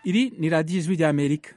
iri ni radiyo ijwi ry'amerika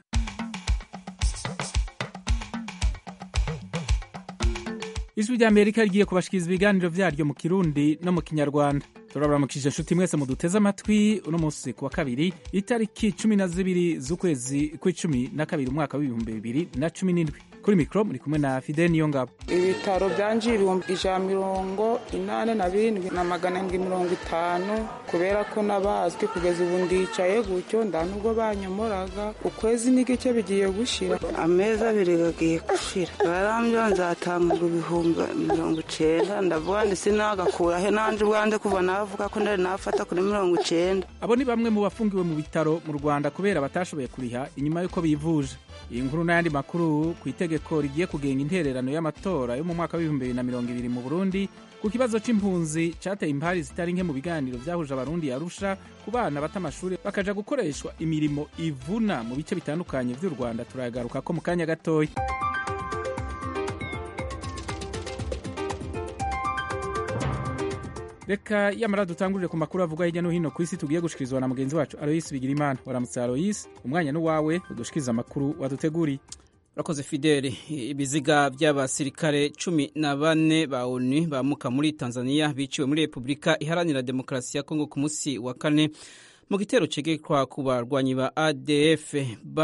ijwi ry'amerika rigiye kubashikiriza ibiganiro vyaryo mu kirundi no mu kinyarwanda turabaramukije inshuti mwese muduteze amatwi uno munsi ku wa kabiri itariki cumi na zibiri z'ukwezi kw'icumi na kabiri umwaka w'ibihumbi bibiri na cumi n'indwi kuri mikoro muri kumwe na fide niyo ngabo ibitaro byanje ibihumbi ijana mirongo inani na birindwi na magana ndwi mirongo itanu kubera ko nabazwi kugeza ubu ndicaye gutyo nda nubwo banyomoraga ukwezi n'igice bigiye gushira amezi abiri gagiye gushira barambyo nzatanga ibihumbi mirongo icenda ndavuga ndi sinagakurahe nanje ubwanze kuva navuga ko ndari nafata kuri mirongo icenda abo ni bamwe mu bafungiwe mu bitaro mu rwanda kubera batashoboye kuriha inyuma y'uko bivuje iyi nkuru n'ayandi makuru ku itegeko rigiye kugenga intererano y'amatora yo mu mwaka w'ibihumbi bibiri na mirongo ibiri mu burundi ku kibazo c'impunzi cateye impari zitari nke mu biganiro vyahuje abarundi yarusha ku bana bata amashuri bakaja gukoreshwa imirimo ivuna mu bice bitandukanye vy'u rwanda turagaruka ko mu kanya gatoya reka yamara dutangurire ku makuru avuga hirya no hino ku isi tugiye gushikirizwa na mugenzi wacu aloyisi bigirimana waramutse aloyisi umwanya n'uwawe udushikiriza amakuru waduteguriye urakoze fideli ibiziga by'abasirikare cumi na bane ba onu bamuka muri tanzania biciwe muri repubulika iharanira demokarasi ya kongo ku munsi wa kane mu gitero cegekwa ku barwanyi ba adf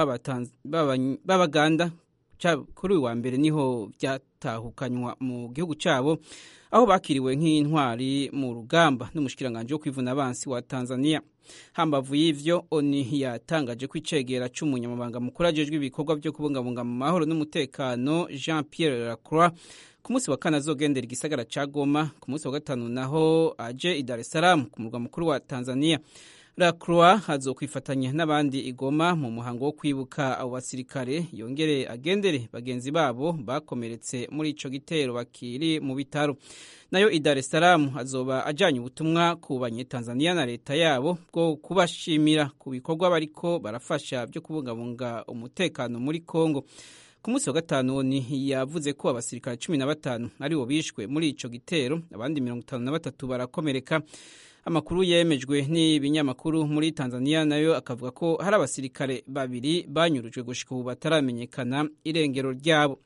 b'abaganda kuri uyu wa mbere niho byatahukanywa mu gihugu cyabo aho bakiriwe nk'intwari mu rugamba n'umushikiranganji wo kwivuna abansi wa tanzania hambavu y'ivyo oni yatangaje ko icegera c'umunyamabanga mukuru ajejwe ibikorwa vyo kubungabunga mu mahoro n'umutekano jean pierre lacroix ku munsi wa kane azogendera igisagara ca goma ku munsi wa gatanu naho aje i dar es salaam ku murwa mukuru wa tanzania lacroix azokwifatanya n'abandi igoma mu muhango wo kwibuka abo basirikare yongere agendere bagenzi babo bakomeretse muri ico gitero bakiri mu bitaro nayo i dar es salaam azoba ajanye ubutumwa ku banyetanzaniya na leta yabo bwo kubashimira ku bikorwa bariko barafasha byo kubungabunga umutekano muri congo ku munsi wa gatanu ni yavuze ko abasirikare cumi na batanu aribo bishwe muri ico gitero abandi mirongo itanu na batatu barakomereka amakuru yemejwe n'ibinyamakuru muri tanzania nayo akavuga ko hari abasirikare babiri banyurujwe gushika ubu bataramenyekana irengero ryabo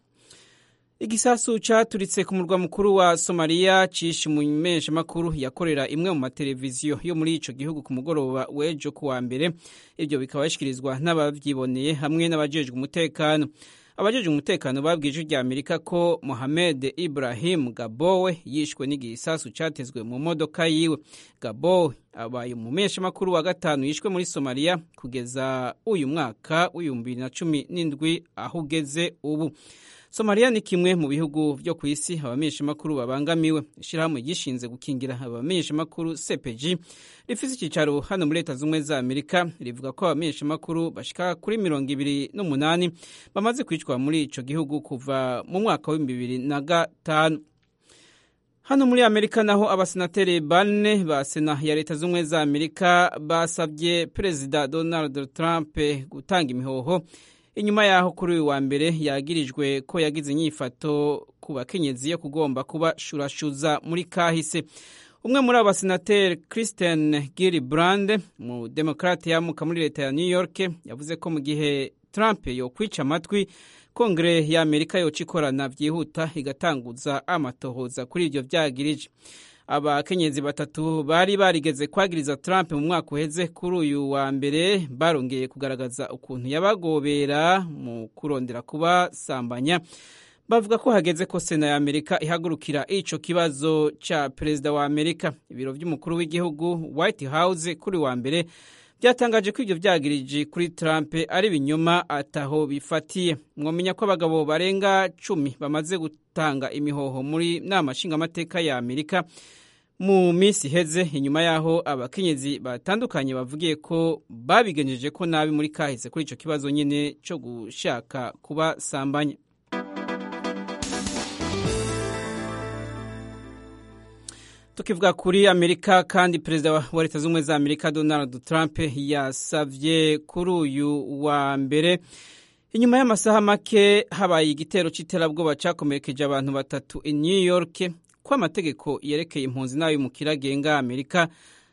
igisasu caturitse ku murwa mukuru wa somaliya cishe umumenyeshamakuru yakorera imwe mu mateleviziyo yo muri ico gihugu ku mugoroba w'ejo ku wa mbere ivyo bikaba bishikirizwa n'abavyiboneye hamwe n'abajejwe umutekano abajejwe umutekano babwije rya amerika ko mohamed ibrahim gabowe yishwe n'igisasu catezwe mu modoka yiwe gabowe abaye umumenyeshamakuru wa gatanu yishwe muri somaliya kugeza uyu mwaka w'ibihumbi bibiri na cumi n'indwi aho ugeze ubu somaliya ni kimwe mu bihugu vyo ku isi abamenyeshamakuru babangamiwe ishirahamwe gishinze gukingira abamenyeshamakuru cpg rifise icicaro hano muri leta z'ubumwe za amerika rivuga ko abamenyeshamakuru bashika kuri mirongo ibiri n'umunani bamaze kwicwa muri ico gihugu kuva mu mwaka w'ibihumbi bibiri na gatanu hano muri amerika naho abasenateri bane ba sena ya leta z'ubumwe za amerika basabye perezida donald trump gutanga imihoho inyuma yaho kuri uyu wa mbere yagirijwe ko yagize inyifato ku bakenyezi yo kugomba kubashurashuza muri kahise umwe muri abo basenateri christian gillibrand mu demokrate yamuka muri leta ya new york yavuze ko mu gihe trump yokwica amatwi kongere ya amerika yoca ikorana byihuta igatanguza amatohoza kuri ibyo byagirije abakenyezi batatu bari barigeze kwagiriza Trump mu mwaka uheze kuri uyu wa mbere barongeye kugaragaza ukuntu yabagobera mu kurondera kubasambanya bavuga ko hageze ko sena ya amerika ihagurukira ico kibazo ca perezida wa amerika ibiro vy'umukuru w'igihugu white house kuri wa mbere byatangaje ko ibyo byagirije kuri Trump ari binyuma ataho bifatiye mwomenya ko abagabo barenga cumi bamaze gutanga imihoho muri nama nshingamateka ya amerika mu minsi iheze inyuma y'aho abakenyezi batandukanye bavugiye ko babigenjeje ko nabi muri kahise kuri icyo kibazo nyine cyo gushaka kubasambanya tukivuga kuri amerika kandi perezida wa leta z'ubumwe za amerika donald trump yasavye kuri uyu wa mbere inyuma y'amasaha make habaye igitero c'iterabwoba cakomerekeje abantu batatu i new york ko amategeko yerekeye impunzi n'ay'umukira agenga amerika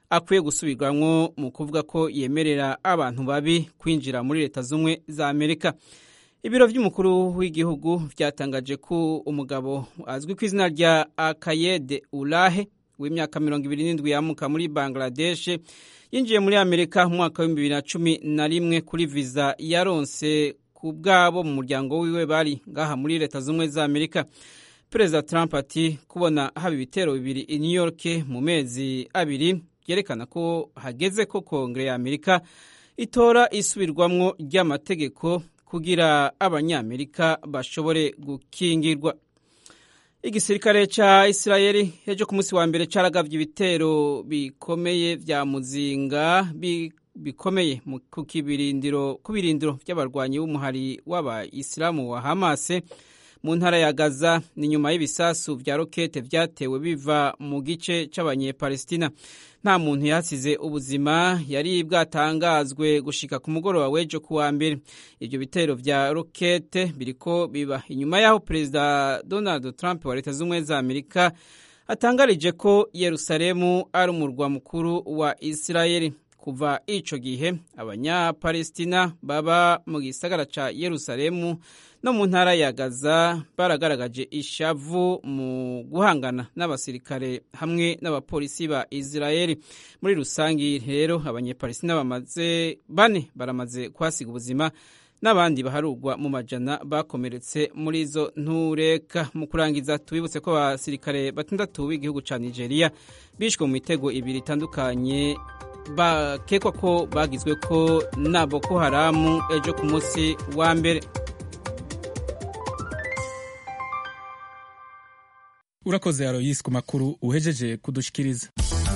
akwiye gusubirwamwo mu kuvuga ko yemerera abantu babi kwinjira muri leta z'ubumwe za amerika ibiro by'umukuru w'igihugu byatangaje ko umugabo azwi ku izina rya akayede urahe w'imyaka mirongo ibiri n'indwi yamuka muri bangladesh yinjiye muri amerika mu mwaka w'ibihumbi bibiri na cumi na rimwe kuri viza yaronse ku bwabo mu muryango wiwe bari ngaha muri leta z'ubumwe za amerika perezida trump ati kubona haba ibitero bibiri i new york mu mezi abiri byerekana ko hageze ko kongere ya amerika itora isubirwamwo ry'amategeko kugira abanyamerika bashobore gukingirwa igisirikare ca isirayeli ejo ku munsi wa mbere caragavye ibitero bikomeye vya muzinga bi, bikomeye ku kibirindiro ku birindiro vy'abarwanyi b'umuhari w'abayisilamu wa hamase mu ntara ya gaza ni nyuma y'ibisasu vya rokete vyatewe biva mu gice c'abanyepalestina nta muntu yasize ubuzima yari bwatangazwe gushika ku mugoroba w'ejo kuwa mbere ibyo bitero vya rokete biriko biba inyuma y'aho perezida donald trump wa leta z'ubumwe za amerika atangarije ko yerusalemu ari umurwa mukuru wa isirayeli kuva ico gihe abanyapalestina baba mu gisagara ca yerusalemu no mu ntara ya gaza baragaragaje ishavu mu guhangana n'abasirikare hamwe n'abapolisi ba isirayeli muri rusangi rero abanyepalestina bamaze bane baramaze kuhasiga ubuzima n'abandi baharugwa mu majana bakomeretse muri izo ntureka mu kurangiza tubibutse ko abasirikare batandatu b'igihugu ca nigeria bishwe mu mitego ibiri itandukanye bakekwa ko bagizwe ko na boko haramu ejo ku munsi wa mbere urakoze aroyisi ku makuru uhejeje kudushikiriza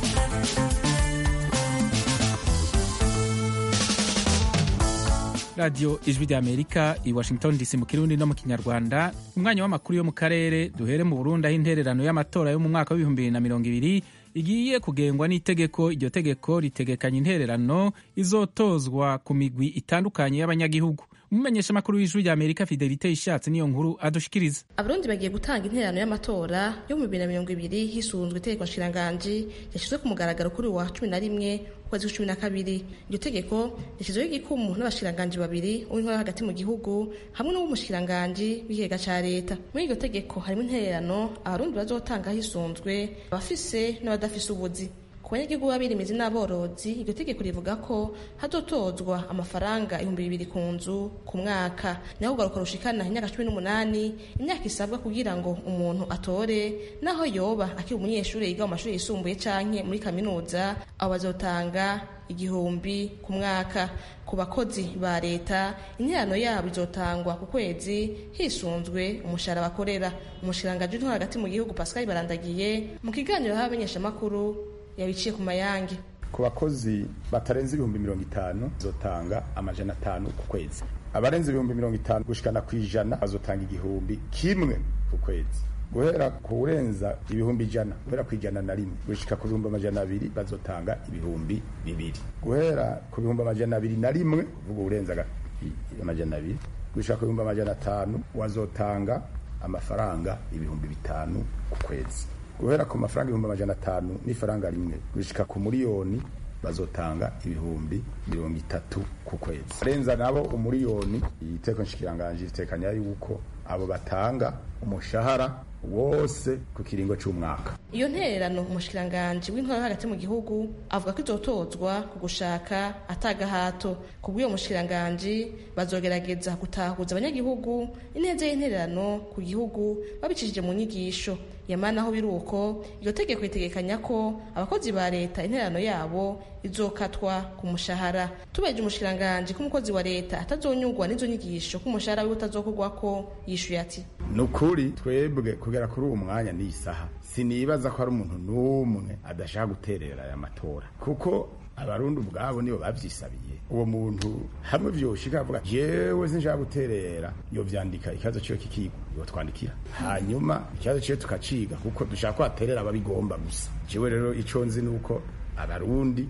radiyo ijwi rya amerika i washington dc mu kirundi no mu kinyarwanda umwanya w'amakuru yo mu karere duhere mu burundi aho intererano y'amatora yo mu mwaka w'ibihumbi bibiri na mirongo ibiri igiye kugengwa n'itegeko iryo tegeko ritegekanya intererano izotozwa ku migwi itandukanye y'abanyagihugu umumenyesha amakuru w'ijwi rya amerika fidelite ishatse niyo nkuru adushikiriza abarundi bagiye gutanga intererano y'amatora yo mu bibiri na mirongo ibiri hisunzwe itegeko nshiranganji yashyizwe ku mugaragaro kuri wa cumi na rimwe ukwezi kwa cumi na kabiri iryo tegeko rishyizweho igikumu n'abashiranganji babiri uw'intwara hagati mu gihugu hamwe n'uw'umushiranganji w'ikigega ca leta muri iryo tegeko harimo intererano abarundi bazotanga hisunzwe abafise n'abadafise ubuzi ku banyagihugu b'abirimizi n'aborozi iryo tegeko rivuga ko hazotozwa amafaranga ibihumbi bibiri ku nzu ku mwaka naho ugaruka rushikana imyaka cumi n'umunani imyaka isabwa kugira ngo umuntu atore naho yoba akiri umunyeshuri yiga mu mashuri yisumbuye canke muri kaminuza abo bazotanga igihumbi ku mwaka ku bakozi ba leta interano yabo izotangwa ku kwezi hisunzwe umushahara bakorera umushirangaji w'intwaro hagati mu gihugu pascal barandagiye mu kiganiro h'abamenyeshamakuru yabiciye ku mayange ku bakozi batarenze ibihumbi mirongo itanu bazotanga amajana atanu ku kwezi abarenze ibihumbi mirongo itanu gushikana ku ijana bazotanga igihumbi kimwe ku kwezi guhera ku urenza ibihumbi ijana guhera ku ijana na rimwe gushika ku bihumbi amajana abiri bazotanga ibihumbi bibiri guhera ku bihumbi amajana abiri na rimwe kuvuga urenza amajana abiri gushika ku bihumbi amajana atanu wazotanga amafaranga ibihumbi bitanu ku kwezi guhera ku mafaranga ibihumbi amajana atanu n'ifaranga rimwe gushika ku miliyoni bazotanga ibihumbi mirongo itatu ku kwezi arenza nabo umuriyoni iteko nshikiranganje ritekanya yuko abo batanga umushahara wose ku kiringo c'umwaka iyo ntererano umushikiranganji w'intwaro hagati mu gihugu avuga ko izotozwa ku gushaka atagahato ku bw'uyo mushikiranganji bazogerageza gutahuza abanyagihugu ineza y'intererano ku gihugu babicishije mu nyigisho yamana aho biri uko iryo tegeko ritegekanya ko abakozi ba leta intererano yabo izokatwa ku mushahara tubeje umushikiranganji ko umukozi wa leta atazonyurwa n'izo nyigisho ko umushahara wiwe utazokorwako yishuye ati ni ukuri twebwe kugera kuri uwo mwanya n'iyi saha sinibaza ko hari umuntu n'umwe adashaka guterera aya matora kuko abarundi ubwabo nibo babyisabiye uwo muntu hamwe vyoshika avuga jewe sinshaka guterera yovyandika ikibazo ciwe kikigwa yotwandikira hanyuma ikibazo ciwe tukaciga kuko dushaka ko haterera ababigomba gusa jewe rero ico nzi nuko abarundi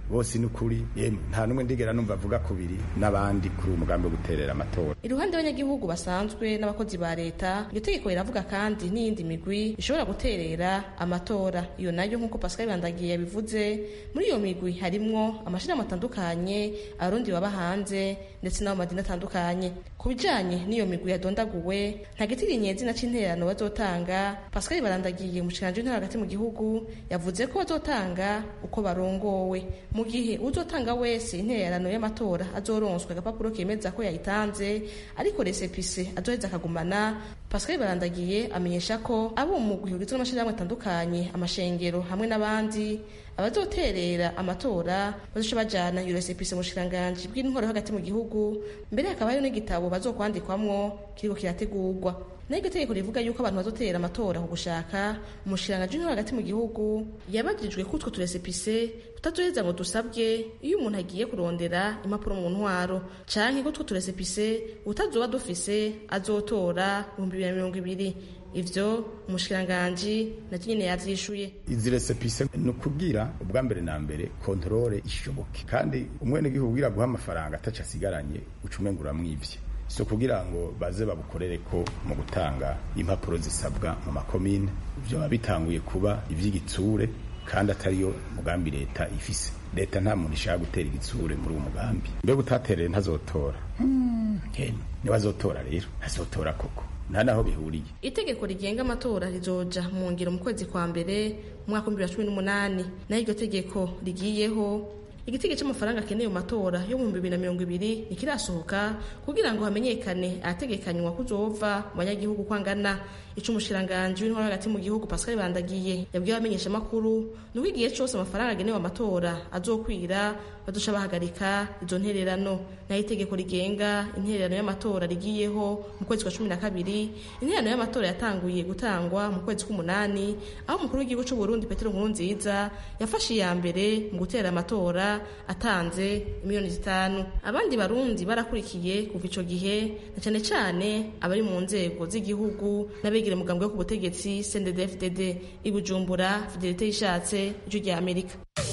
bose ni ukuri yemwe nta n'umwe ndigera numva avuga kubiri n'abandi kuri uwo mugambi wo guterera amatora iruhande y'abanyagihugu basanzwe n'abakozi ba leta iryo tegeko riravuga kandi n'iyindi migwi ishobora guterera amatora iyo nayo nk'uko pascal bandagiye yabivuze muri iyo migwi harimwo amashirahamwe atandukanye abarundi baba hanze ndetse n'abo madini atandukanye ku bijanye n'iyo migwi yadondaguwe nta gitirinye izina c'intererano bazotanga pascal barandagiye umushikiranji w'intara hagati mu gihugu yavuze ko bazotanga uko barongowe mu gihe uzotanga wese intererano y'amatora azoronswa agapapuro kemeza ko yayitanze ariko resepise azoheza akagumana pascal barandagiye amenyesha ko abo mu mugwi ugizwe n'amashirahamwe atandukanye amashengero hamwe n'abandi abazoterera amatora bazoca bajana iyo resepise mu bushikiranganji bw'intwaro hagati mu gihugu mbere hakaba hariho n'igitabo bazokwandikwamwo kiriko kirategurwa naho iryo tegeko rivuga yuko abantu bazotera amatora ku gushaka umushikiranganji w'intwaro hagati mu gihugu yabajijwe ko utwo turesepise tutazoheza ngo dusabwe iyo umuntu agiye kurondera impapuro mu ntwaro canke ko utwo turesepise utazoba dufise azotora ibihumbi bibiri na mirongo ibiri ivyo umushikiranganji navyo nyene yavyishuye izi resepise ni ukubwira ubwa mbere na mbere kontorore ishoboke kandi umwenegihugu ugira guha amafaranga ataco asigaranye uca umenga uramwivye si ukugira ngo baze babukorere ko mu gutanga impapuro zisabwa mu makomine vyoba bitanguye kuba ivy'igitsure kandi atariyo mugambi leta ifise leta nta muntu ishaka gutera igitsure muri uwo mugambi mbega utatereye ntazotora hemwe niba azotora rero azotora koko nta naho bihuriye itegeko rigenga amatora rizoja mu ngiro mu kwezi kwa mbere mu mwaka w'ibihumbi bibiri na cumi n'umunani naho iryo tegeko rigiyeho igitego cy'amafaranga akeneye mu matora yo mu bihumbi bibiri na mirongo ibiri ntikirasohoka kugira ngo hamenyekane ahategekanywa kuzova mu banyagihugu uko angana ico umushikiranganji w'intwaro hagati mu gihugu pascal bandagiye yabwiye abamenyeshamakuru ni uko igihe cose amafaranga agenewe amatora azokwira bazoca bahagarika izo ntererano naho itegeko rigenga intererano y'amatora rigiyeho mu kwezi kwa cumi na kabiri intererano y'amatora yatanguye gutangwa mu kwezi k'umunani aho umukuru w'igihugu c'uburundi petero nkurunziza yafashe iya mbere mu gutera amatora atanze miliyoni zitanu abandi barundi barakurikiye kuva ico gihe na cane cane abari mu nzego z'igihugu n'abegera mugambwe wo ku butegetsi CNDD-FDD i Bujumbura Fidelite yishatse ijwi rya Amerika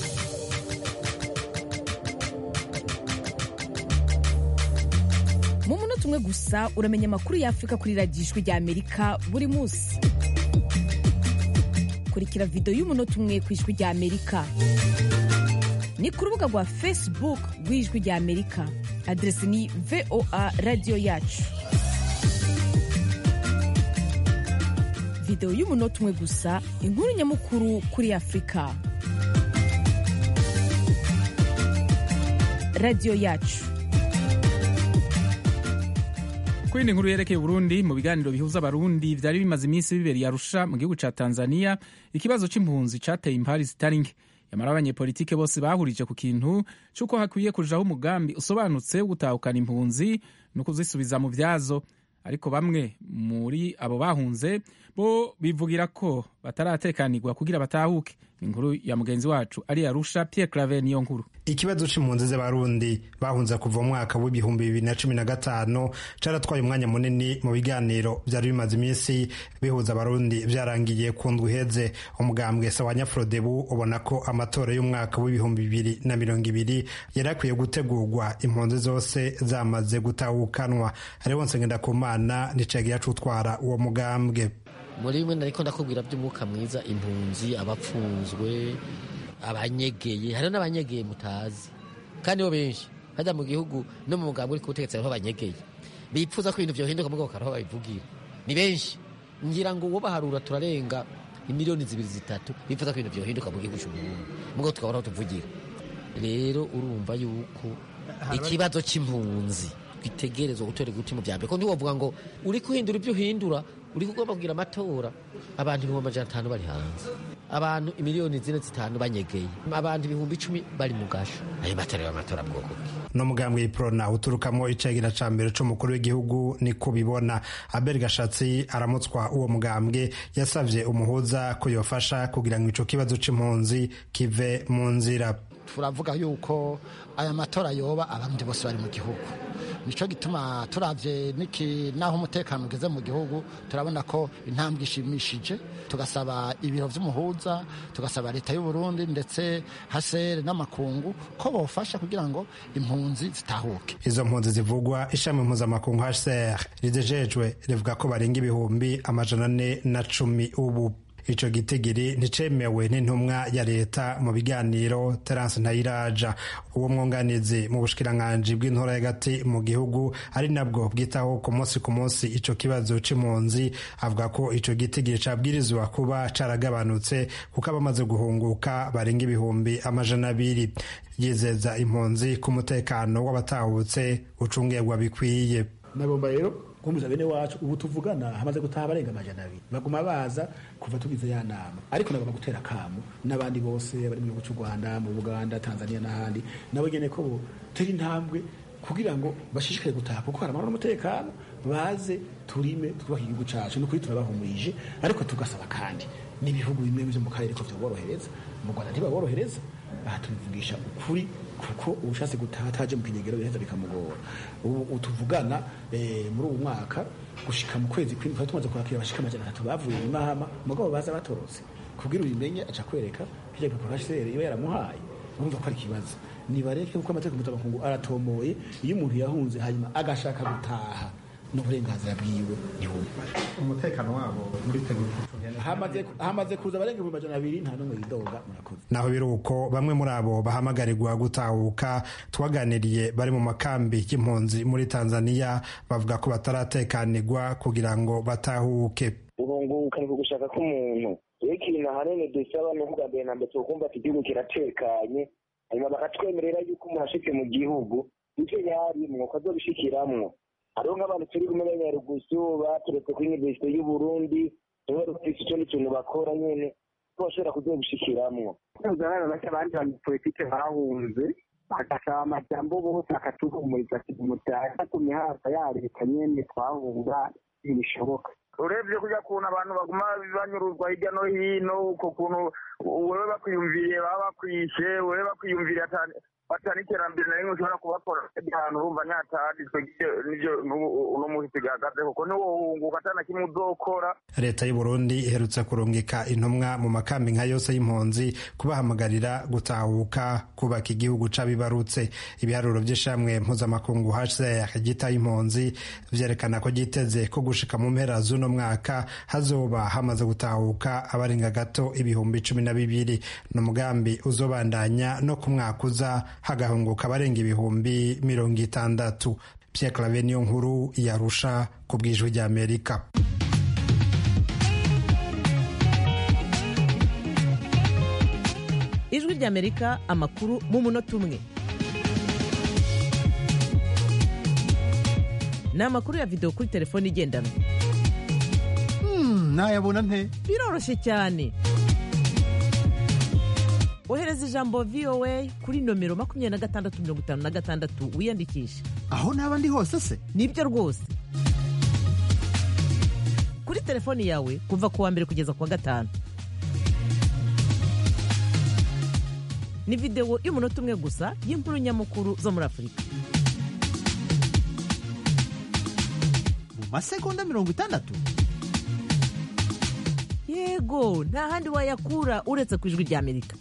mu munota umwe gusa uramenya amakuru y'afurika kuri radiyo ijwi rya amerika buri munsi kurikira videwo y'umunota umwe ku ijwi rya amerika ni ku rubuga rwa facebook rw'ijwi rya amerika aderesi ni voa radiyo yacu videwo y'umunota umwe gusa inkuru nyamukuru kuri afurika radiyo yacu ku yindi nkuru yerekeye Burundi mu biganiro bihuza abarundi vyari bimaze iminsi bibereye Arusha mu gihugu ca Tanzania ikibazo c'impunzi cateye impari zitari nke yamara abanyepolitike bose bahurije ku kintu c'uko hakwiye kujaho umugambi usobanutse wo gutahukana impunzi no kuzisubiza mu vyazo ariko bamwe muri abo bahunze bo bivugira ko bataratekanirwa kugira batahuke inkuru ya mugenzi wacu ari Arusha Pierre Claver niyo nkuru ikibazo c'impunzi z'abarundi bahunze kuva mu mwaka w'ibihumbi bibiri na cumi na gatanu caratwaye umwanya munini mu biganiro vyari bimaze iminsi bihuza abarundi vyarangiye ku ndwi iheze umugambwe sawa nyafrodebu ubona ko amatora y'umwaka w'ibihumbi bibiri na mirongo ibiri yari akwiye gutegurwa impunzi zose zamaze gutahukanwa hariho nsengendakumana nicagiye acutwara uwo mugambwe muri bimwe nariko ndakubwira by'umwuka mwiza impunzi abapfunzwe abanyegeye hariho n'abanyegeye mutazi kandi bo benshi hajya mu gihugu no mu mugambi uri kubutegetsi hariho abanyegeye bipfuza ko ibintu vyohinduka mugabo karaho babivugira ni benshi ngira ngo uwo baharura turarenga imiliyoni zibiri zitatu bipfuza ko ibintu vyohinduka mu gihugu c'uburundi mugabo tukabona aho tuvugira rero urumva yuko ikibazo c'impunzi gitegerezwa gutorerwa uti mu vya mbere ko ntiwovuga ngo uri kuhindura ibyo uhindura uri kugomba kugira amatora abantu ibihumbi amajana atanu bari hanze abantu imiliyoni zine zitanu banyegeye abantu ibihumbi icumi bari mu gasho ayo matora y'amatora bwoko bwe no mugambwe y'iprona uturukamo icagira ca mbere c'umukuru w'igihugu niko bibona abel gashatsi aramutswa uwo mugambwe yasavye umuhuza ko yofasha kugira ngo ico kibazo c'impunzi kive mu nzira turavuga yuko aya matora yoba abandi bose bari mu gihugu nico gituma turavye niki naho umutekano ugeze mu gihugu turabona ko intambwe ishimishije tugasaba ibiro vy'umuhuza tugasaba leta y'u Burundi ndetse hasere n'amakungu ko bofasha kugira ngo impunzi zitahuke izo mpunzi zivugwa ishami mpuzamakungu HCR ridejejwe rivuga ko barenga ibihumbi amajana ane na cumi ubu ico gitigiri nticemewe n'intumwa ya leta mu biganiro Terence Ntayiraja uwo mwunganizi mu bushikiranganji bw'intora hagati mu gihugu ari nabwo bwitaho ku munsi ku munsi ico kibazo c'impunzi avuga ko ico gitigiri cabwirizwa kuba caragabanutse kuko abamaze guhunguka barenga ibihumbi amajana abiri yizeza impunzi ku mutekano w'abatahutse ucungegwa bikwiye nagomba rero kumbuza bene wacu ubu tuvugana hamaze gutaha abarenga amajana abiri baguma baza kuva tugize ya nama ariko nagomba gutera akamu n'abandi bose bari mu gihugu cy'u rwanda mu buganda tanzania n'ahandi nabo nyene ko bo tera intambwe kugira ngo bashishikare gutaha kuko hari amahoro n'umutekano baze turime twubake igihugu cacu ni ukuri turabahumurije ariko tugasaba kandi n'ibihugu bimwe byo mu karere ko vyoborohereza mu rwanda ntibaborohereza aha tubivugisha ukuri kuko ubushatse gutaha ataje mu kinyegero biraheza bikamugora ubu tuvugana muri ubu mwaka gushika mu kwezi kw'indwi twari tumaze kwakira abashika amajana atatu bavuye mu mahama mugabo baza batorotse kubwira ubimenye aca kwereka hirya gapapa HCR iba yaramuhaye urumva ko ari ikibazo nibareke kuko amategeko mpuzamakungu aratomoye iyo umuntu yahunze hanyuma agashaka gutaha n'uburenganzira bwiwe ntibumva umutekano wabo muriteguye hamaze kuza abarenga ibihumbi majana abiri nta n'umwe yidoga murakoze naho biri uko bamwe muri abo bahamagarirwa gutahuka twaganiriye bari mu makambi y'impunzi muri tanzania bavuga ko bataratekanirwa kugira ngo batahuke urunguka ni ugushaka k'umuntu rero ikintu ahanini dusaba ni ukuvuga mbere na mbere tukumva ati igihugu kiratekanye hanyuma bakatwemerera yuko umuntu ashitse mu gihugu ivyo yarimwo ko azobishikiramwo hariho nk'abantu turi kumenya nyarugusu baturetse kuri universite y'uburundi niba rufise ico n'ikintu bakora nyene ko bashobora kuzobishikiramwo abana bake abandi banyepolitike bahunze bagasaba amajambo bose akatuhumuriza ati mutaza ku mihanda ya leta nyene twahunga ntibishoboka urebye kujya kuntu abantu baguma banyuruzwa hirya no hino uko kuntu wewe bakwiyumviriye baba bakwishe wewe bakwiyumviriye batana iterambere na rimwe ushobora kubakora ahantu urumva nyataditswe nivyo uno muhisi gahagaze kuko niwohunguka atana kimwe uzokora leta y'u burundi iherutse kurungika intumwa mu makambi nka yose y'impunzi kubahamagarira gutahuka kubaka igihugu c'abibarutse ibiharuro vy'ishamwe mpuzamakungu hcr gitaye impunzi vyerekana ko giteze ko gushika mu mpera z'uno mwaka hazoba hamaze gutahuka abarenga gato ibihumbi cumi na bibiri ni umugambi uzobandanya no ku mwaka uza hagahunguka abarenga ibihumbi mirongo itandatu Pierre Claver niyo nkuru yarusha ku bwijwi rya Amerika ijwi rya Amerika amakuru mu munota umwe ni amakuru ya videwo kuri telefone igendanwa nayabona nte biroroshye cyane ohereza ijambo voa kuri nomero makumyabiri na gatandatu mirongo itanu na gatandatu wiyandikishe aho naba ndi hose se nibyo rwose kuri telefoni yawe kuva ku wa mbere kugeza ku wa gatanu ni videwo y'umunota umwe gusa y'inkuru nyamukuru zo muri afurika mu masegonda mirongo itandatu yego nta handi wayakura uretse ku ijwi rya amerika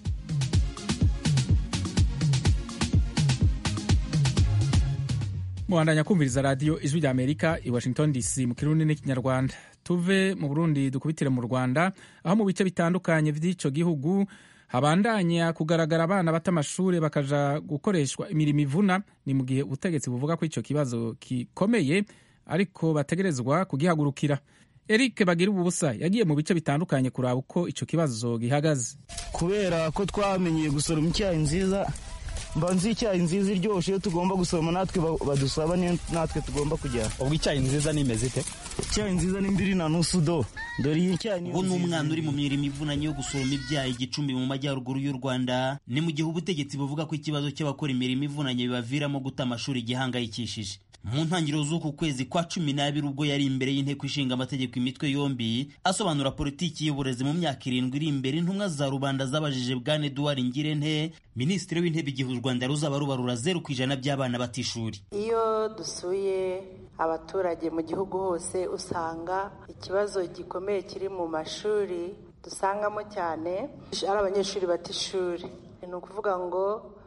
muhandanya kumviriza radiyo ijwi rya amerika i washington dc mu kirundi n'ikinyarwanda tuve mu burundi dukubitire mu rwanda aho mu bice bitandukanye by'icyo gihugu habandanya kugaragara abana bata amashuri bakaja gukoreshwa imirimo ivuna ni mu gihe ubutegetsi buvuga ko icyo kibazo gikomeye ariko bategerezwa kugihagurukira eric bagira ubusa yagiye mu bice bitandukanye kuraba uko icyo kibazo gihagaze kubera ko twamenyeye gusoroma icyayi nziza mba nzi icyayi nziza iryoshye iyo tugomba gusoroma natwe badusaba natwe tugomba kujyana ubwo icyayi nziza nimeze ite icyayi nziza ni mbiri na nusu do dore iyi cyayi ubu ni umwana uri mu mirimo ivunanye yo gusoroma ibyayi igicumbi mu majyaruguru y'u rwanda ni mu gihe ubutegetsi buvuga ko ikibazo cy'abakora imirimo ivunanye bibaviramo guta amashuri gihangayikishije mu ntangiriro z'uku kwezi kwa cumi n'abiri ubwo yari imbere y'inteko ishinga amategeko imitwe yombi asobanura politiki y'uburezi mu myaka irindwi iri imbere intumwa za rubanda zabajije bwana eduard ngirente minisitiri w'intebe igihe u rwanda ruzaba rubarura zeru ku ijana by'abana batishuri iyo dusuye abaturage mu gihugu hose usanga ikibazo gikomeye kiri mu mashuri dusangamo cyane ari abanyeshuri bata ishuri ni ukuvuga ngo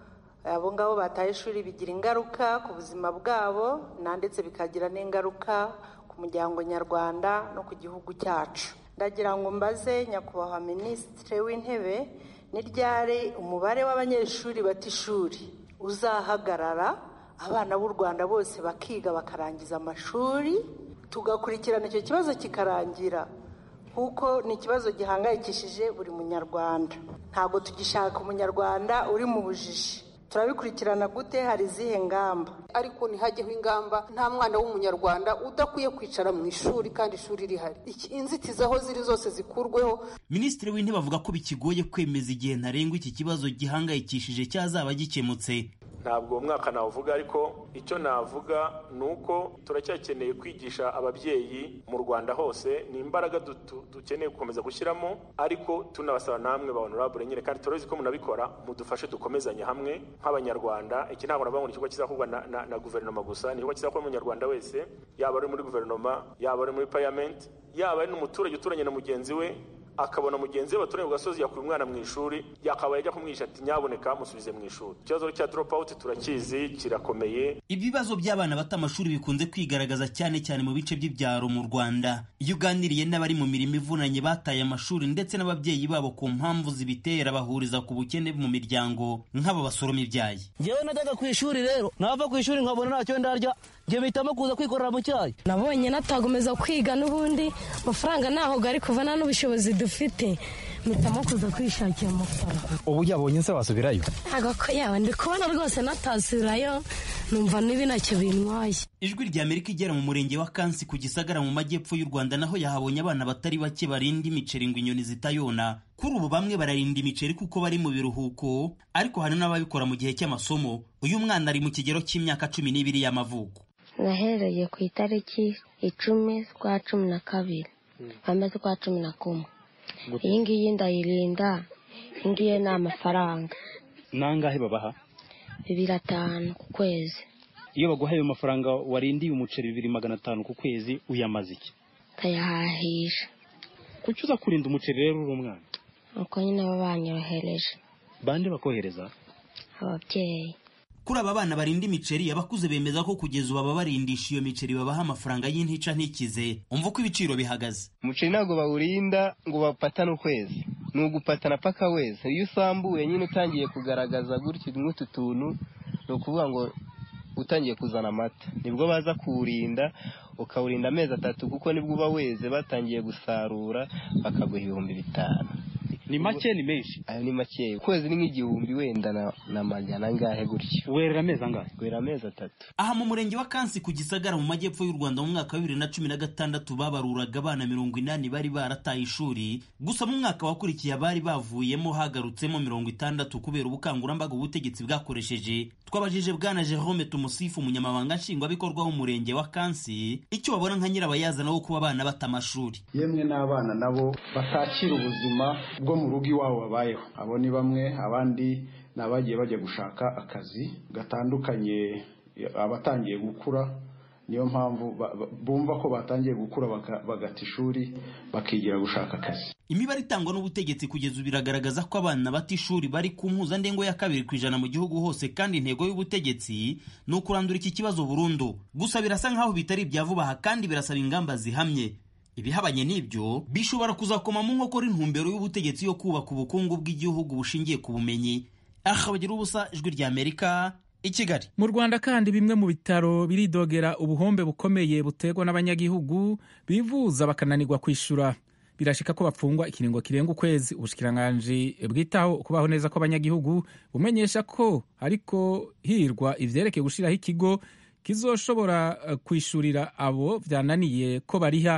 abo ngabo bataye ishuri bigira ingaruka ku buzima bwabo na ndetse bikagira n'ingaruka ku muryango nyarwanda no ku gihugu cyacu ndagira ngo mbaze nyakubahwa minisitiri w'intebe ni ryari umubare w'abanyeshuri bata ishuri uzahagarara abana b'u rwanda bose bakiga bakarangiza amashuri tugakurikirana icyo kibazo kikarangira kuko ni ikibazo gihangayikishije buri munyarwanda ntabwo tugishaka umunyarwanda uri mu bujiji turabikurikirana gute hari izihe ngamba ariko ntihajyeho ingamba nta mwana w'umunyarwanda udakwiye kwicara mu ishuri kandi ishuri rihari inzitizi aho ziri zose zikurweho minisitiri w'intebe avuga ko bikigoye kwemeza igihe ntarengwa iki kibazo gihangayikishije cyazaba gikemutse ntabwo umwaka nawuvuga ariko icyo navuga ni uko turacyakeneye kwigisha ababyeyi mu rwanda hose ni imbaraga dukeneye gukomeza gushyiramo ariko tunabasaba namwe ba honorable nyine kandi turabizi ko munabikora mudufashe dukomezanye hamwe nk'abanyarwanda iki ntabwo navuga ngo ni ikigo kizakorwa na, na, na guverinoma gusa ni ikigo kizakorwa n'umunyarwanda wese yaba ari muri guverinoma yaba ari muri parliament yaba ari n'umuturage uturanye na mugenzi we akabona mugenzi we baturanye ku gasozi yakuye umwana mu ishuri yakabaye ajya kumwigisha ati nyaboneka musubize mu ishuri ikibazo cya drop out turakizi kirakomeye ibibazo by'abana bata amashuri bikunze kwigaragaza cyane cyane mu bice by'ibyaro mu rwanda iyo uganiriye n'abari mu mirimo ivunanye bataye amashuri ndetse n'ababyeyi babo ku mpamvu zibitera bahuriza ku bukene mu miryango nk'aba basoroma ibyayi ngewe najyaga ku ishuri rero nava ku ishuri nkabona ntacyo ndarya njye mpitamo kuza kwikorera mu cyayi nabonye natagomeza kwiga n'ubundi amafaranga ntaho gari kuva nta n'ubushobozi dufite mpitamo kuza kwishakira amafaranga ubu yabonye se wasubirayo ntabwo ko yawe ndi kubona rwose natasubirayo numva nibi ntacyo bintwaye ijwi rya amerika igera mu murenge wa kansi ku gisagara mu majyepfo y'u rwanda naho yahabonye abana batari bake barinda imiceri ngo inyoni zitayona kuri ubu bamwe bararinda imiceri kuko bari mu biruhuko ariko hari n'ababikora mu gihe cy'amasomo uyu mwana ari mu kigero cy'imyaka cumi n'ibiri y'amavuko nahereye ku itariki icumi z'ukwa cumi na kabiri kwambara z'ukwa cumi na kumwe iyi ngiyi ndayirinda iyi ngiyi ni amafaranga nangahe babaha bibiri atanu ku kwezi iyo baguhaye ayo mafaranga warindiye umuceri bibiri magana atanu ku kwezi uyamaze iki ndayahahisha kuki uza kurinda umuceri rero uri umwana nuko nyine baba banyohereje bande bakohereza ababyeyi kuri aba bana barinda imiceri abakuze bemeza ko kugeza ubu ababarindisha iyo miceri babaha amafaranga y'intica ntikize umva uko ibiciro bihagaze umuceri ntabwo bawurinda ngo bapatane ukwezi ni ugupatana paka wese iyo usambuye nyine utangiye kugaragaza gutyo nk'utu tuntu ni ukuvuga ngo utangiye kuzana amata nibwo baza kuwurinda ukawurinda amezi atatu kuko nibwo uba weze batangiye gusarura bakaguha ibihumbi bitanu ni make ni menshi ayo ni make ukwezi ni nk'igihumbi wenda na, na magana angahe gutyo werera amezi angahe wera amezi atatu aha mu murenge wa kansi ku gisagara mu majyepfo y'u rwanda mu mwaka wa bibiri na cumi na gatandatu babaruraga abana mirongo inani bari barataye ishuri gusa mu mwaka wakurikiye abari bavuyemo hagarutsemo mirongo itandatu kubera ubukangurambaga ubutegetsi bwakoresheje twabajije bwana jerome tumusifu umunyamabanga nshingwabikorwa w'umurenge wa kansi icyo babona nka nyirabayazana wo kuba abana bata amashuri yemwe n'abana nabo batakira ubuzima bwo mu rugo iwabo babayeho abo ni bamwe abandi ni abagiye bajya gushaka akazi gatandukanye abatangiye gukura niyo mpamvu bumva ko batangiye gukura bagata ishuri bakigira gushaka akazi imibare itangwa n'ubutegetsi kugeza ubu iragaragaza ko abana bata ishuri bari ku mpuzandengo ya kabiri ku ijana mu gihugu hose kandi intego y'ubutegetsi ni ukurandura iki kibazo burundu gusa birasa nk'aho bitari ibya vuba aha kandi birasaba ingamba zihamye ibihabanye n'ibyo bishobora kuzakoma mu nkokora intumbero y'ubutegetsi yo kubaka ubukungu bw'igihugu bushingiye ku bumenyi aha bagira ubusa ijwi rya amerika i kigali mu rwanda kandi bimwe mu bitaro biridogera ubuhombe bukomeye buterwa n'abanyagihugu bivuza bakananirwa kwishyura birashika ko bapfungwa ikiringo kirenga ukwezi ubushikiranganji bwitaho kubaho neza kw'abanyagihugu bumenyesha ko ariko hirwa ivyerekeye gushiraho ikigo kizoshobora kwishurira abo vyananiye ko bariha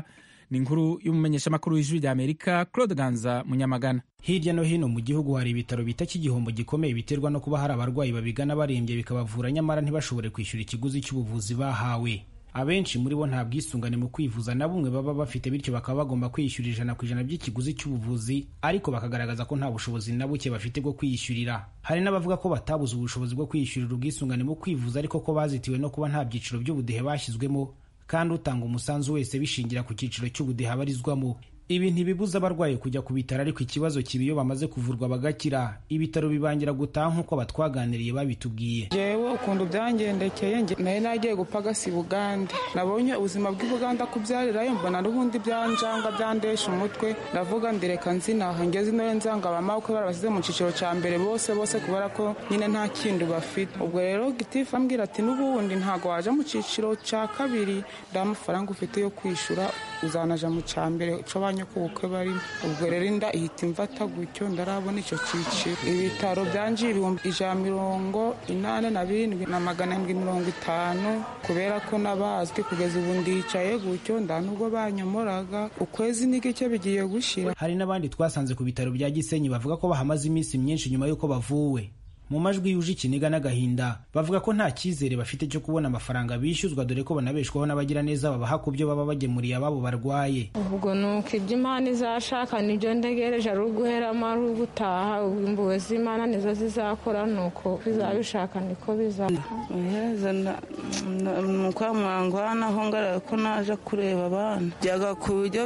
ni inkuru y'umumenyeshamakuru w'ijwi rya amerika claude ganza munyamagana hirya no hino mu gihugu hari ibitaro bita igihombo gikomeye biterwa no kuba hari abarwayi babigana barembye bikabavura nyamara ntibashobore kwishyura ikiguzi cy'ubuvuzi bahawe abenshi muri bo nta bwisungane mu kwivuza na bumwe baba bafite bityo bakaba bagomba kwiyishyura ijana ku ijana by'ikiguzi cy'ubuvuzi ariko bakagaragaza ko nta bushobozi na buke bafite bwo kwiyishyurira hari n'abavuga ko batabuze ubushobozi bwo kwiyishyurira ubwisungane mu kwivuza ariko ko bazitiwe no kuba nta byiciro by'ubudehe bashyizwemo kandi utanga umusanzu wese bishingira ku cyiciro cy'ubudehe abarizwamo ibi ntibibuza abarwayi kujya ku bitaro ariko ikibazo kiba iyo bamaze kuvurwa bagakira ibitaro bibangira gutaha nk'uko batwaganiriye babitubwiye jewe ukuntu byangendekeye nayo nagiye gupagasi bugande nabonye ubuzima bw'i buganda kubyarirayo mbona n'ubundi byanjanga byandesha umutwe ndavuga ndireka nzinaha ngeze ino nzanga abamabukwe barabasize mu cyiciro cya mbere bose bose kubera ko nyine nta kindi bafite ubwo rero gitifu ambwira ati n'ubundi ntabwo waje mu cyiciro cya kabiri nda mafaranga ufite yo kwishyura uzanaja mu cya mbere cyo ku bukwe barimo ubwo rero inda ihita imfata gutyo ndarabona icyo cyiciro ibitaro byanjiye ibihumbi ijana mirongo inani na birindwi na magana arindwi mirongo itanu kubera ko nabazwi kugeza ubu ndicaye gutyo nda nubwo banyomoraga ukwezi n'igice bigiye gushira hari n'abandi twasanze ku bitaro bya gisenyi bavuga ko bahamaze iminsi myinshi nyuma y'uko bavuwe mu majwi yuje ikiniga n'agahinda bavuga ko nta cyizere bafite cyo kubona amafaranga bishyuzwa dore ko banabeshwaho n'abagiraneza babaha ku byo baba bagemuriye ababo barwaye ubwo ni uko ibyo imana izashaka nibyo ndegereje ari uguheramo ari ugutaha imbuwe z'imana nizo zizakora ni uko bizabishaka niko bizaba iherezo ni uko mwangwanaho ngarara ko naje kureba abana byaga ku buryo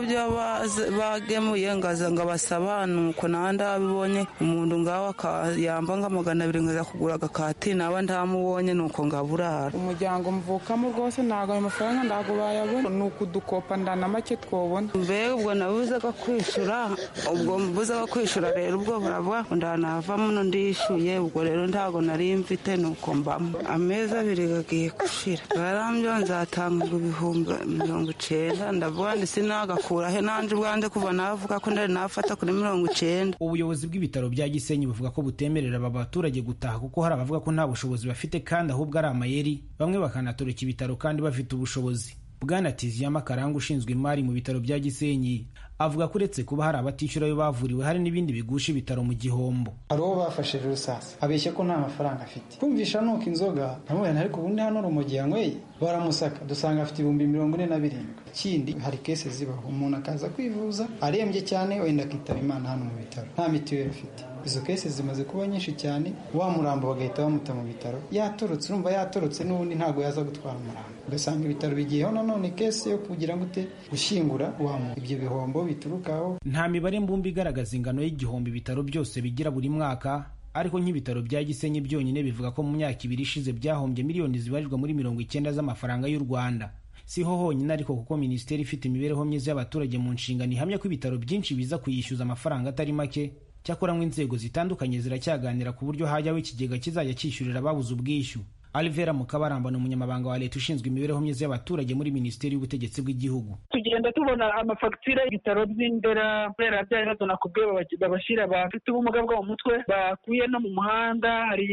bagemuye ngaza ngo abasabane uko nandi abibonye umuntu ngaho yamba ngo amagana abiri ngaza kugura agakati naba ntamubonye nuko ngaburara umuryango mvukamo rwose ntabwo ayo mafaranga ntabwo bayabona ni ukudukopa ndana make twobona mbega ubwo nabuzaga kwishyura ubwo mbuzaga kwishyura rero ubwo buravuga ngo ndanavamo no ndishyuye ubwo rero ntabwo nari mfite nuko mbamo amezi abiri gagiye gushira barambyo nzatanga ibihumbi mirongo icenda ndavuga ndi sinagakura he nanje ubwanjye kuva navuga ko ndari nafata kuri mirongo icenda ubuyobozi bw'ibitaro bya gisenyi buvuga ko butemerera aba baturage gutaha kuko hari abavuga ko nta bushobozi bafite kandi ahubwo ari amayeri bamwe bakanatoreka ibitaro kandi bafite ubushobozi bwana tiziyama karanga ushinzwe imari mu bitaro bya gisenyi avuga ko uretse kuba hari abatishyura ayo bavuriwe hari n'ibindi bigusha ibitaro mu gihombo hari uwo bafashije rusasa abeshya ko nta mafaranga afite kumvisha nuko inzoga ntamubona ariko ubundi hano urumogi yanyweye baramusaka dusanga afite ibihumbi mirongo ine na birindwi ikindi hari kese zibaho umuntu akaza kwivuza arembye cyane wenda akitaba imana hano mu bitaro nta mituweli afite izo kese zimaze kuba nyinshi cyane wa murambo bagahita bamuta mu bitaro yatorotse urumva yatorotse n'ubundi ntabwo yaza gutwara umurambo ugasanga ibitaro bigiyeho nanone kese yo kugira ngo ute gushyingura wa muntu ibyo bihombo biturukaho nta mibare mbumbe igaragaza ingano y'igihombo ibitaro byose bigira buri mwaka ariko nk'ibitaro bya gisenyi byonyine bivuga ko mu myaka ibiri ishize byahombye miliyoni zibarirwa muri mirongo icyenda z'amafaranga y'u rwanda siho honyine ariko kuko minisiteri ifite imibereho myiza y'abaturage mu nshingano ihamya ko ibitaro byinshi biza kuyishyuza amafaranga atari make cyakora ngo inzego zitandukanye ziracyaganira ku buryo hajyaho ikigega kizajya cyishyurira ababuze ubwishyu alivera mukabaramba ni umunyamabanga wa leta ushinzwe imibereho myiza y'abaturage muri minisiteri y'ubutegetsi bw'igihugu tugenda tubona amafagitire y'ibitaro by'indera kubera bya bibazo nakubwiye babashyira abafite ubumuga bwo mu mutwe bakuye no mu muhanda hari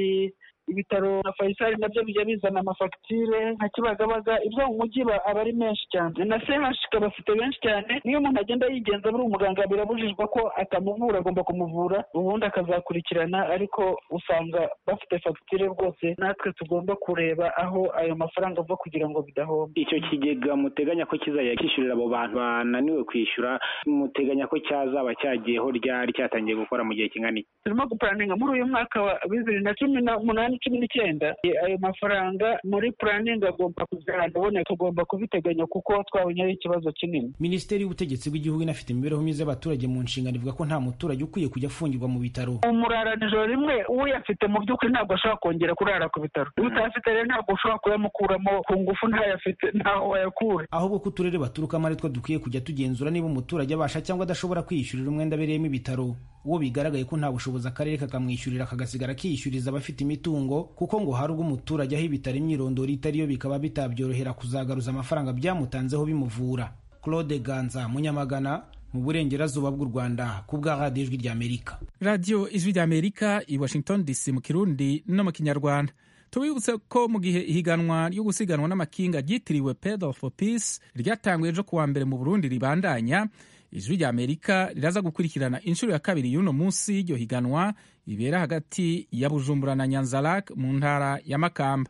ibitaro na fayisali nabyo bijya bizana amafagitire nka kibagabaga ibyo mu mujyi aba ari menshi cyane na sehashika bafite benshi cyane niyo umuntu agenda yigenza buri umuganga birabujijwe ko atamuvura agomba kumuvura ubundi akazakurikirana ariko usanga bafite fagitire rwose natwe tugomba kureba aho ayo mafaranga ava kugira ngo bidahomba icyo kigega muteganya ko kizajya kishyurira abo bantu bananiwe kwishyura muteganya ko cyazaba cyagiyeho ryari cyatangiye gukora mu gihe kingana iki turimo gupuraninga muri uyu mwaka wa bibiri na cumi n'umunani cumi n'icyenda ayo mafaranga muri puraningi agomba kuzaboneka tugomba kubiteganya kuko twabonye ari ikibazo kinini minisiteri y'ubutegetsi bw'igihugu inafite imibereho myiza y'abaturage mu nshingano ivuga ko nta muturage ukwiye kujya afungirwa mu bitaro umurara nijoro rimwe uyafite mu by'ukuri ntabwo ashobora kongera kurara ku bitaro iyo utayafite rero ntabwo ushobora kuyamukuramo ku ngufu ntayafite ntaho wayakura ahubwo ko uturere baturukamo ari two dukwiye kujya tugenzura niba umuturage abasha cyangwa adashobora kwiyishyurira umwenda abereyemo ibitaro uwo bigaragaye ko nta bushobozi akarere kakamwishyurira kagasigara kiyishyuriza abafite imitungo kuko ngo hari ubwo umuturage aho ibitaro imyirondoro itariyo bikaba bitabyorohera kuzagaruza amafaranga byamutanzeho bimuvura claude ganza munyamagana mu burengerazuba bw'u rwanda ku bwa radiyo ijwi ry'amerika radiyo ijwi ry'amerika i washington dc mu kirundi no mu kinyarwanda tubibutse ko mu gihe ihiganwa ryo gusiganwa n'amakinga ryitiriwe pedal for peace ryatanguye ejo kuwa mbere mu burundi ribandanya ijwi rya amerika riraza gukurikirana inshuro ya kabiri y'uno munsi y'iryo higanwa ribera hagati ya bujumbura na nyanzarak mu ntara ya makamba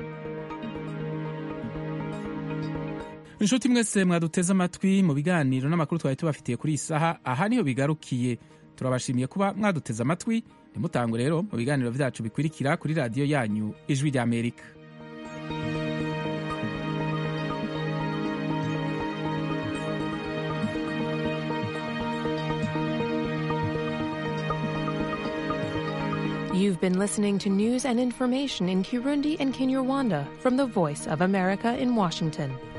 inshuti mwese mwaduteze amatwi mu biganiro n'amakuru twari tubafitiye kuri iyi saha aha niho bigarukiye turabashimiye kuba mwaduteze amatwi ntimutangwe rero mu biganiro byacu bikurikira kuri radiyo yanyu ijwi rya amerika You've been listening to news and information in Kirundi and Kinyarwanda from the Voice of America in Washington.